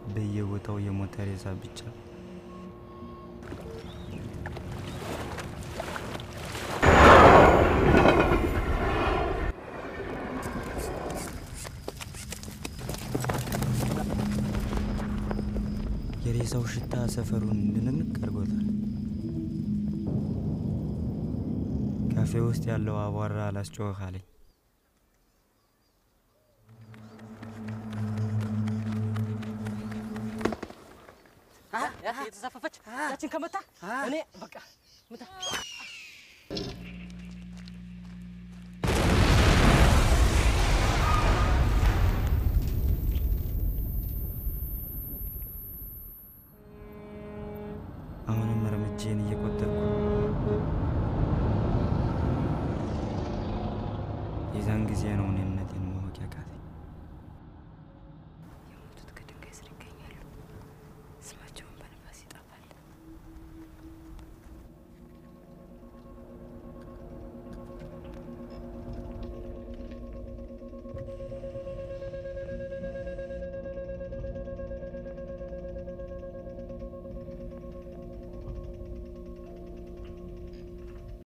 በየቦታው የሞተ ሬሳ ብቻ። የሬሳው ሽታ ሰፈሩን ድንንቅ አድርጎታል። ካፌ ውስጥ ያለው አቧራ አላስጮህ አለኝ። የተዛፈፈች ያችን ከመታ እኔ በቃ ምታ አሁንም እርምጄን እየቆጠርኩ የዛን ጊዜ ነው እኔነቴን